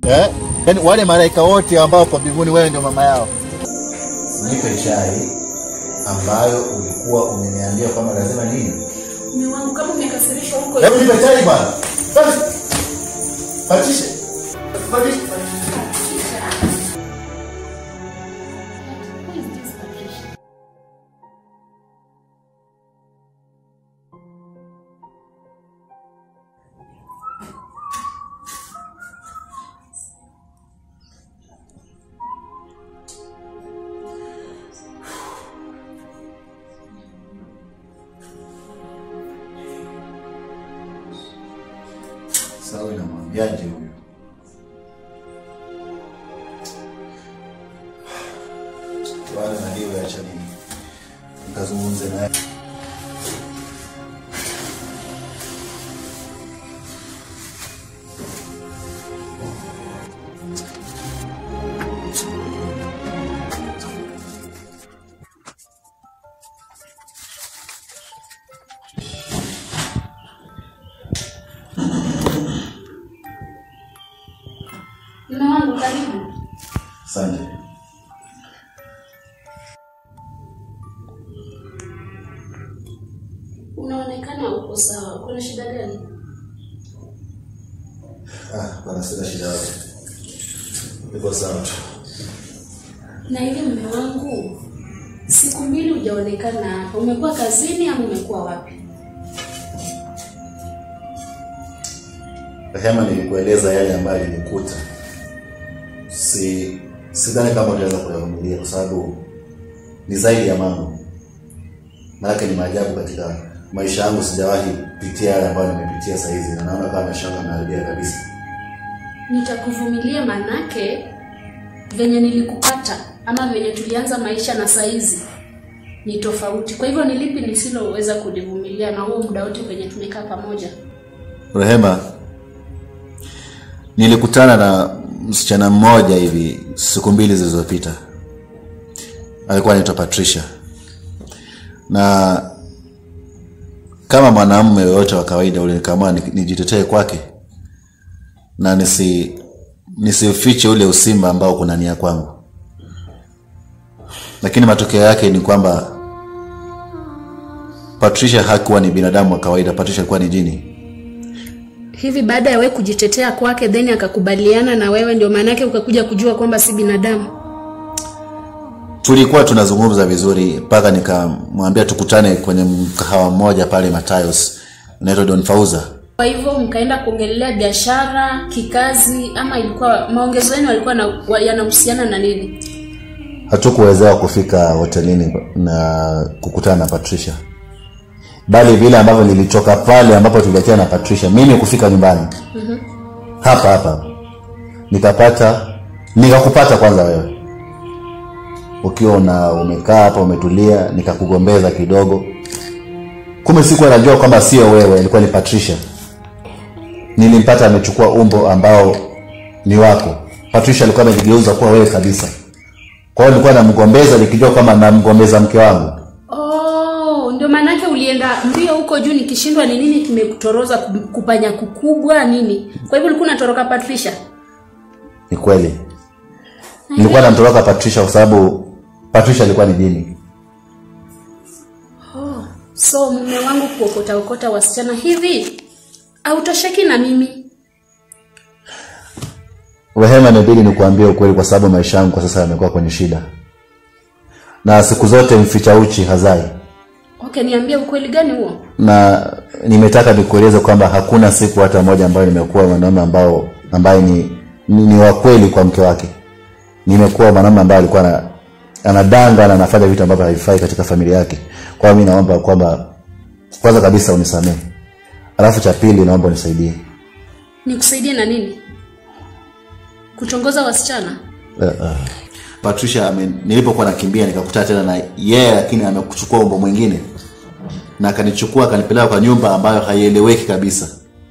eh? Yaani wale malaika wote ambao kwa mbinguni wewe ndio mama yao. Nipe chai ambayo ulikuwa umeniambia kwamba lazima nini? Mume wangu kama umekasirishwa huko Hebu nipe chai bwana. Basi. Patisha. Patisha. Sawa, inamwambiaje huyu? Wala na hiyo acha nini? Nikazungumze naye. Mume wangu karibu. Asante. Unaonekana uko sawa. Kuna shida gani? Ah, bwana sina shida yote. Niko sawa tu. Na ile mume wangu, siku mbili hujaonekana hapa. Umekuwa kazini ama umekuwa wapi? Rehema, nilikueleza yale ambayo yalinikuta. Si sidhani kama utaweza kuyavumilia kwa sababu ni zaidi ya mambo. Maanake ni maajabu katika maisha yangu, sijawahi pitia yale ambayo nimepitia saa hizi, na naona kama maisha yangu yanaharibia kabisa. Nitakuvumilia manake venye nilikupata ama venye tulianza maisha na saizi ni tofauti. Kwa hivyo ni lipi nisiloweza kulivumilia na huo muda wote venye tumekaa pamoja? Rehema, nilikutana na msichana mmoja hivi siku mbili zilizopita. Alikuwa anaitwa Patricia, na kama mwanamume yoyote wa kawaida ule nikaamua ni- nijitetee kwake na nisi nisifiche ule usimba ambao kuna nia kwangu, lakini matokeo yake ni kwamba Patricia hakuwa ni binadamu wa kawaida. Patricia alikuwa ni jini. Hivi baada ya wewe kujitetea kwake then akakubaliana na wewe, ndio maana yake ukakuja kujua kwamba si binadamu. tulikuwa tunazungumza vizuri mpaka nikamwambia tukutane kwenye mkahawa mmoja pale Matayos unaitwa Don Fauza. Kwa hivyo mkaenda kuongelea biashara, kikazi, ama ilikuwa maongezo yenu yalikuwa na- wa- yanahusiana na nini? Hatukuwezewa kufika hotelini na kukutana na Patricia, bali vile ambavyo nilitoka pale ambapo tuliachana na Patricia, mimi kufika nyumbani hapa hapa nikapata nikakupata kwanza wewe ukiwa una umekaa hapa umetulia, nikakugombeza kidogo. Kumbe sikuwa najua kwamba sio wewe, ilikuwa ni Patricia. Nilimpata amechukua umbo ambao ni wako. Patricia alikuwa amejigeuza kuwa wewe kabisa. Kwa hiyo nilikuwa namgombeza nikijua kwamba namgombeza mke wangu. Oh, ndio maana yake ulienda mbio huko juu, nikishindwa ni nini kimekutoroza ku- kupanya kukubwa nini? Kwa hivyo ulikuwa unatoroka Patricia. Ni kweli, nilikuwa namtoroka Patricia kwa sababu Patricia alikuwa ni jini. So mume wangu kuokota okota wasichana hivi autosheki na mimi. Rehema, inabidi nikuambie ukweli, kwa sababu maisha yangu kwa sasa yamekuwa kwenye shida, na siku zote mficha uchi hazai. Okay, niambie ukweli gani huo? na nimetaka nikueleze kwamba hakuna siku hata moja ambayo nimekuwa mwanaume ambao ambaye ni, ni, ni wa kweli kwa mke wake. Nimekuwa mwanaume ambaye alikuwa na, anadanga na anafanya vitu ambavyo havifai katika familia yake. Kwa hiyo mimi naomba kwamba kwanza kabisa unisamehe, alafu cha pili naomba unisaidie. Nikusaidie na nini? Kutongoza wasichana? Uh, uh. Patricia ame, nilipokuwa nakimbia nikakutana tena na yeye yeah, lakini amekuchukua umbo mwingine na akanichukua akanipeleka kwa nyumba ambayo haieleweki kabisa.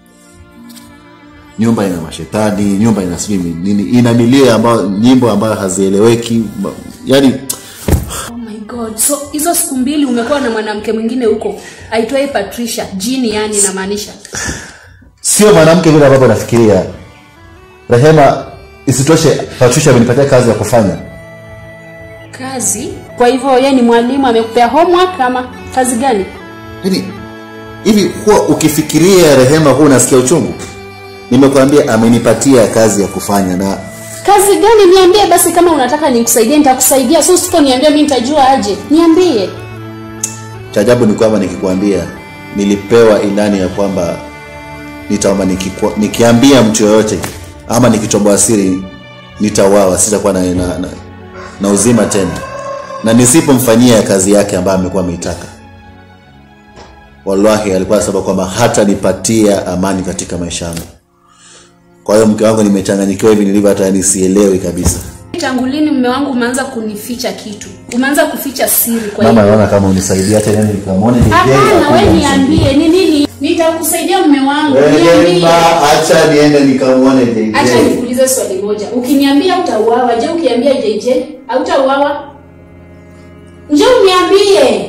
Nyumba ina mashetani, nyumba ina sijui nini, ina milio ambayo nyimbo ambayo hazieleweki, ma- yaani Oh my god. So hizo siku mbili umekuwa na mwanamke mwingine huko aitwaye Patricia, jini yani inamaanisha. sio mwanamke vile ambavyo nafikiria. Rehema, isitoshe patricia amenipatia kazi ya kufanya kazi kwa hivyo ye ni mwalimu amekupea homework ama kazi gani yaani hivi huwa ukifikiria rehema huwa unasikia uchungu nimekwambia amenipatia kazi ya kufanya na kazi gani niambie basi kama unataka nikusaidie nitakusaidia so usiponiambia mi nitajua aje niambie cha ajabu ni kwamba nikikwambia nilipewa ilani ya kwamba nitaomba nikikwa, nikiambia mtu yoyote ama nikichomboa siri nitauawa sitakuwa na, na, na, na uzima tena na nisipomfanyia kazi yake ambayo amekuwa ameitaka wallahi alikuwa anasema kwamba hatanipatia amani katika maisha yangu kwa hiyo mke wangu nimechanganyikiwa hivi nilivyo hata yani sielewi kabisa tangu lini mume wangu umeanza kunificha kitu umeanza kuficha siri kwa mama hiyo naona kama unisaidia hata yani nikamwone hapana we niambie ni nini nitakusaidia mume wangu niambie acha niende nikamwone JJ. acha nikuulize swali moja ukiniambia utauawa je ukiambia jj hautauawa nje uniambie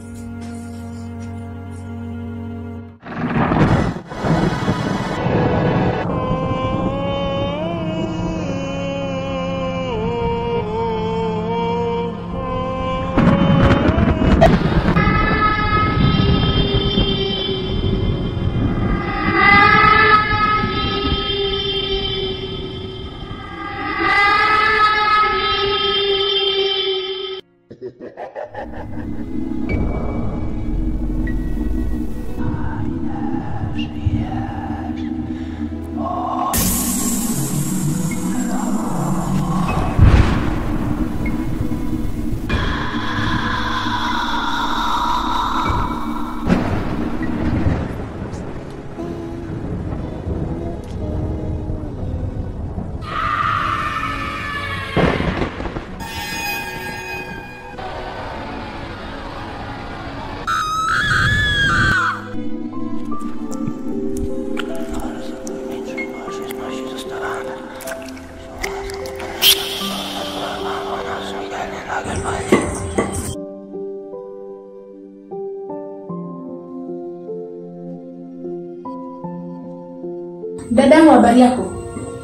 dadangu habari yako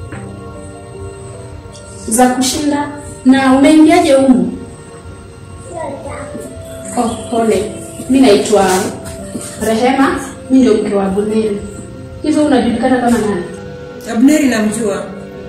za kushinda na umeingiaje humu oh, pole mi naitwa rehema mi ndio mke wa buneri hivyo unajulikana kama nani Abneri namjua.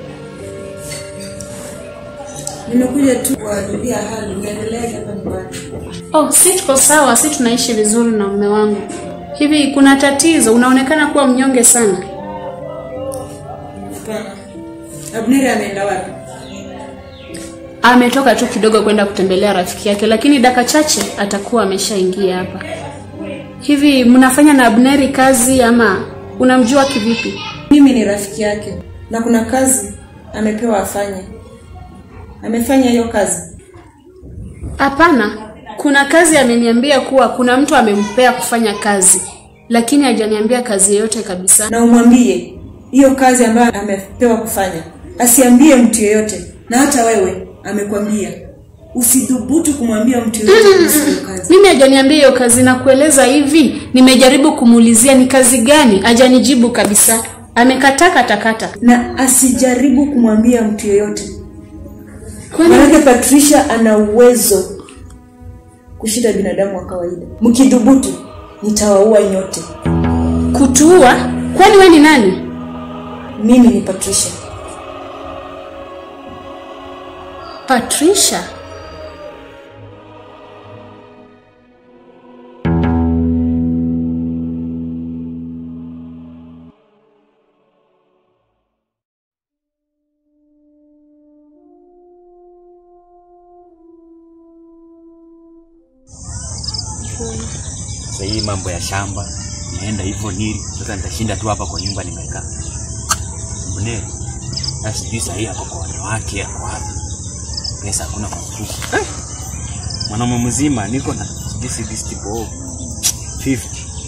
Nimekuja tu kuwajulia hali, niendeleaje hapa nyumbani. oh si tuko sawa si tunaishi vizuri na mume wangu hivi kuna tatizo unaonekana kuwa mnyonge sana Hapana. Abneri ameenda wapi? ametoka tu kidogo kwenda kutembelea rafiki yake lakini daka chache atakuwa ameshaingia hapa hivi mnafanya na abneri kazi ama unamjua kivipi Mimi ni rafiki yake na kuna kazi amepewa afanye. Amefanya hiyo kazi. hapana kuna kazi ameniambia kuwa kuna mtu amempea kufanya kazi lakini hajaniambia kazi yoyote kabisa Na umwambie hiyo kazi ambayo amepewa kufanya. Asiambie mtu yeyote na hata wewe amekwambia. Usidhubutu kumwambia mtu yeyote kuhusu hiyo kazi. mimi hajaniambia hiyo kazi na kueleza hivi nimejaribu kumuulizia ni kazi gani hajanijibu kabisa amekataa katakata Na asijaribu kumwambia mtu yeyote. kwani Maanake Patricia ana uwezo kushinda binadamu wa kawaida. Mkidhubutu nitawaua nyote. kutuua kwani we ni nani Mimi ni Patricia. patricia Sasa hii mambo ya shamba naenda hivyo nili, sasa nitashinda tu hapa kwa nyumba nimekaa. Mbonero, sasa sijui sahii ako kwa wanawake, ako wapi? Pesa hakuna kwa mfuko. Eh, mwanaume mzima niko na sijui si this tipo 50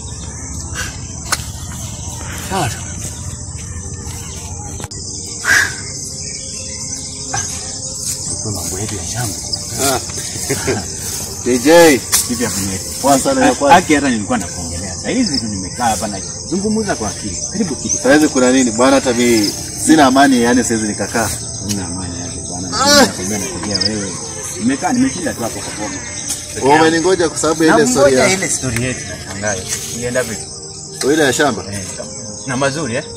sawa tu. Ah, kwa mambo yetu ya shamba JJ hivi hapo ni poa sana ya kwanza. haki hata nilikuwa nakuongelea saa hizi tu nimekaa hapa na zungumza kwa akili karibu kitu Saizi kuna nini bwana? Hata mimi sina amani, yani siwezi nikakaa. Una amani yake bwana. Nakwambia nakujia wewe. Nimekaa nimeshinda tu hapo kwa boma. umeningoja kwa sababu ya Na ile story ngoja ya ile story yetu nashangaa. Ienda vipi? ile ya shamba Eh, Na mazuri eh?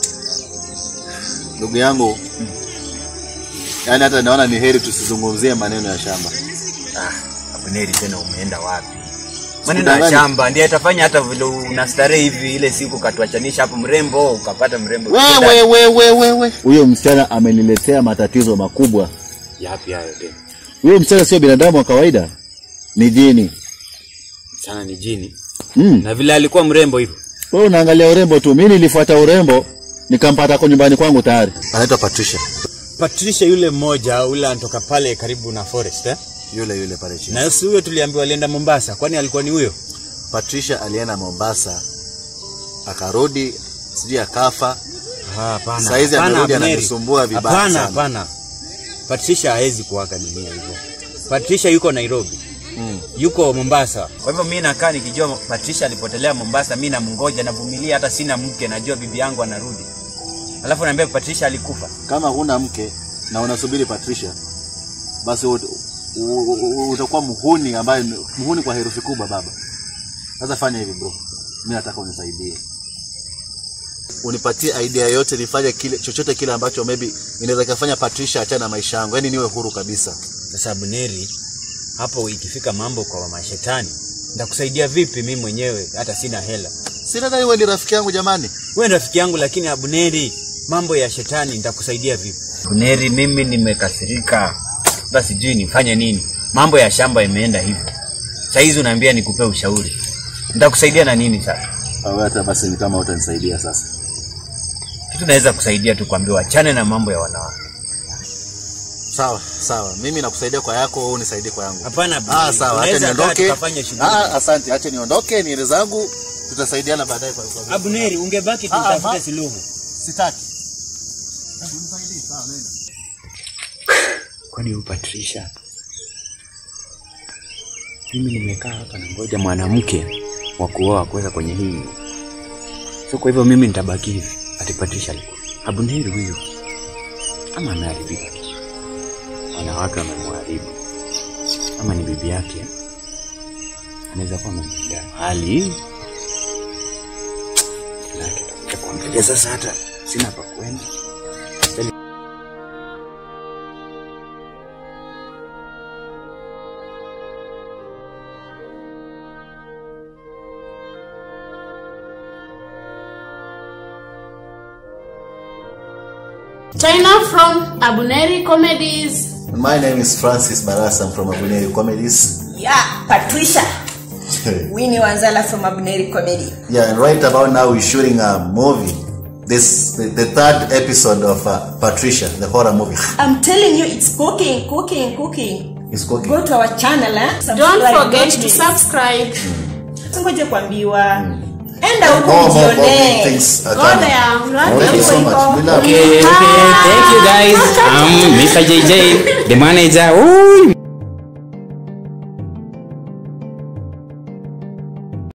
ndugu yangu yaani hata naona ni heri tusizungumzie maneno ya shamba Ah, Abuneri tena umeenda wapi? Maneno ya Sikudanganya. shamba ndiye atafanya hata vile unastarehe hivi ile siku katuachanisha hapo mrembo ukapata mrembo. wewe wewe wewe huyo msichana ameniletea matatizo makubwa Yapi hayo tena? huyo msichana sio binadamu wa kawaida ni jini Sana ni jini. mm. Na vile alikuwa mrembo hivyo. wewe unaangalia urembo tu mimi nilifuata urembo nikampata kwa nyumbani kwangu tayari anaitwa Patricia Patricia yule mmoja yule anatoka pale karibu na forest eh? yule yule pale chini Na si huyo tuliambiwa alienda Mombasa, kwani alikuwa ni huyo? Patricia alienda Mombasa akarudi sijui akafa Ah, Hapana. Saizi hapana, amerudi Abneri. ananisumbua vibaya Hapana, sana. hapana. Patricia hawezi kuaga dunia hivyo. Patricia yuko Nairobi. mm. Yuko Mombasa. Kwa hivyo mimi nakaa nikijua Patricia alipotelea Mombasa, mimi namngoja navumilia, hata sina mke, najua bibi yangu anarudi. Alafu naambia Patricia alikufa. kama huna mke na unasubiri Patricia basi ut- u- u- u- utakuwa muhuni ambaye ni- muhuni kwa herufi kubwa baba sasa fanya hivi bro mimi nataka unisaidie unipatie idea yote nifanye kile chochote kile ambacho maybe inaweza kufanya Patricia achane na maisha yangu yani niwe huru kabisa Sasa Abuneri, hapo ikifika mambo kwa mashetani, nitakusaidia vipi mimi mwenyewe hata sina hela? si nadhani wewe ni rafiki yangu jamani Wewe ni rafiki yangu, lakini Abuneri, mambo ya shetani nitakusaidia vipi? Abuneri, mimi nimekasirika, hata sijui nifanye nini. Mambo ya shamba imeenda hivyo, saa hizi unaambia nikupe ushauri, nitakusaidia na nini sasa? au hata basi ni kama utanisaidia sasa Kitu naweza kusaidia tu kuambia wachane na mambo ya wanawake. sawa sawa mimi nakusaidia kwa yako wewe unisaidie kwa yangu Hapana, Abuneri, ah sawa acha tunaweza kaa niondoke tukafanya shughuli. ah asante acha niondoke niende zangu tutasaidiana baadaye kwa kwa Abuneri, ungebaki tu Ah, utafute ma- suluhu. sitaki Kwani huyu Patricia, mimi nimekaa hapa na ngoja mwanamke wa kuoa kuweka kwenye hii, so kwa hivyo mimi nitabaki hivi ati Patricia alikuwa Abuneri huyu, ama ameharibika, wanawake wamemharibu, ama ni bibi yake, anaweza kuwa amempiga hali lake takuja kuangalia sasa, hata sina pa kwenda. China from Abuneri Comedies. My name is Francis Barasa. I'm from Abuneri Comedies. Yeah, Patricia. Winnie Wanzala from Abuneri Comedy. yeah, and right about now we're shooting a movie. This the, the third episode of uh, Patricia, the horror movie. I'm telling you, it's cooking, cooking, cooking. It's cooking. Go to our channel, eh? Don't Subscribe, forget don't to miss. subscribe. Ngoje kuambiwa. Enda More, huko more, more big ujione. things are Go coming. there. Run Thank you so Iko, much. We love you. Okay, okay, thank you guys. I'm Mr. JJ, the manager. Ooh.